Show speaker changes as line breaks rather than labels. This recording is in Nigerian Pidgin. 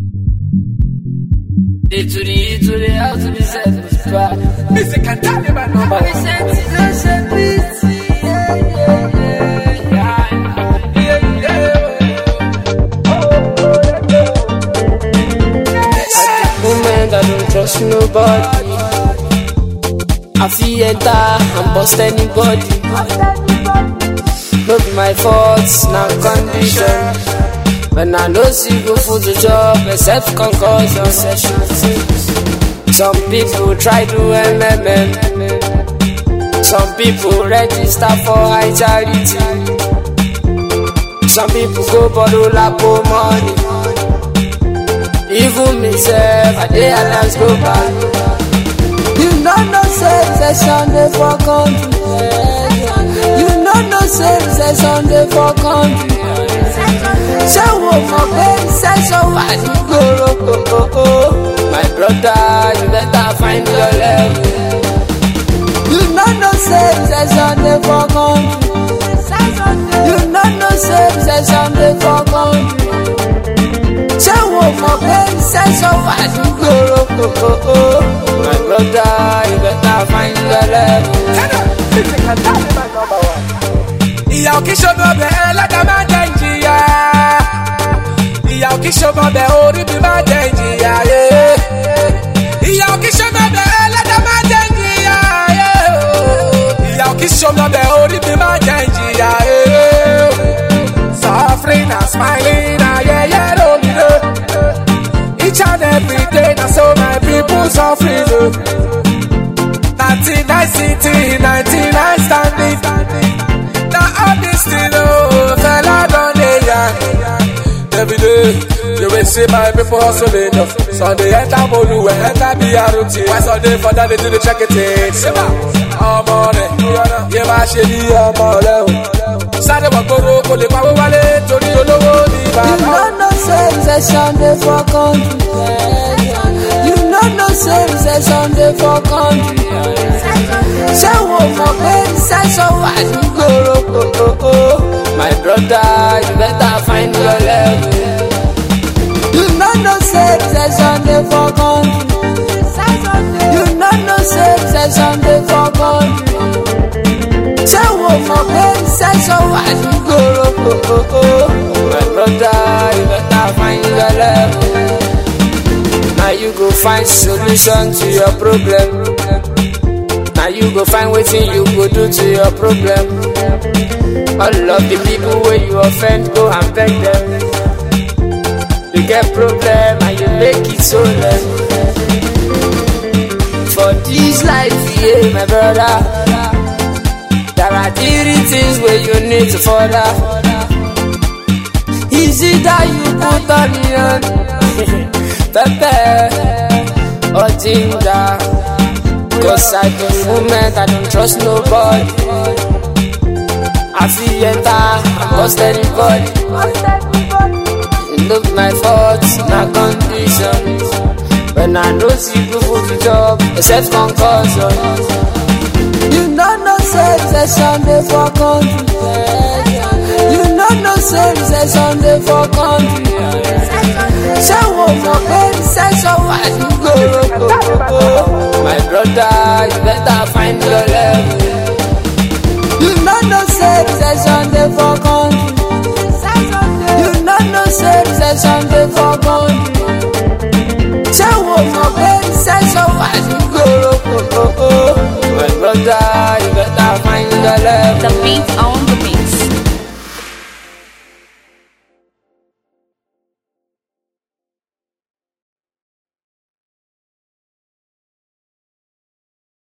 A to the E to the L to the Z to the spot.
Music and tell me my number.
We sent it as a beat. Yeah, yeah, yeah, yeah.
Yeah, yeah.
At the moment, I don't trust nobody. I feel enter and bust anybody. No be my fault, now condition. When I know see go for the job, except concussion sessions. Some people try to MMM. Some people register for high charity. Some people go borrow lapo money. Even myself, I dey allows go back. You know no say session dey for country. You know no say session dey for country. Ṣé wo mọ̀ pé session wà ní gbòòrò? My brother, you better find your level. You know no say session dey for country. You know no say session dey for country. Ṣé wo mọ̀ pé session wà ní gbòòrò? My brother, you better find your level.
Music and tell me my number one. Ìyá òkè ṣogo bẹ̀ ẹlẹ́dàá máa jẹ ìjìyà. Ìyá òkè ṣogo bẹ̀ orí mi máa jẹ ìjìyà. yeah. Ìyá òkè ṣogo bẹ̀ ẹlẹ́dàá máa jẹ ìjìyà. yeah. Ìyá òkè ṣogo bẹ̀ orí mi máa jẹ ìjìyà. yeah. Suffering and smiling ayẹyẹ lórí rẹ̀. Each and every day na so my people suffering. oh. 99 city, 99 standing. Now all this thing, oh, fella don't lay Every day, you will see my people hustling. oh. Sunday enter Molu, enter BRT. Why Sunday for that they do the check it in? Seba, ọmọ rẹ̀, yẹ máa ṣe bí ọmọ rẹ̀ o. Sáré wọ̀ gbòòrò kò lè pawó wálé torí olówó ní
You
bàbá.
know no say session dey for country. You know no say session dey for country. Ṣé wo mọ̀ pé session wà ní gbòòrò? My brother, you better find your level. You know no say session dey for country. You know no say session dey for country. Ṣé wo mọ̀ pé session wà ní gbòòrò? My brother, you better find your level. Now you go find solution to your problem. Now you go find wetin you go do to your problem. All of the people wey you offend, go and beg them. You get problem and you make it so less. For this life, yeah, my brother. There are three things where you need to follow. Is it that you put onion, pepper, or ginger? Cause at the moment I don't trust nobody. I feel enter, I bust anybody. Look my faults, my condition. When I know see people to job, except concussion. You know no say session dey for country. You know no say session dey for country. Ṣé wo mọ̀ pé session wà ní gbòòrò? My brother, you better find your level. You know no say session dey for country. You know no say session dey for country. Ṣé wo mọ̀ pé session wà ní gbòòrò? My brother, you better find your level.
The beat on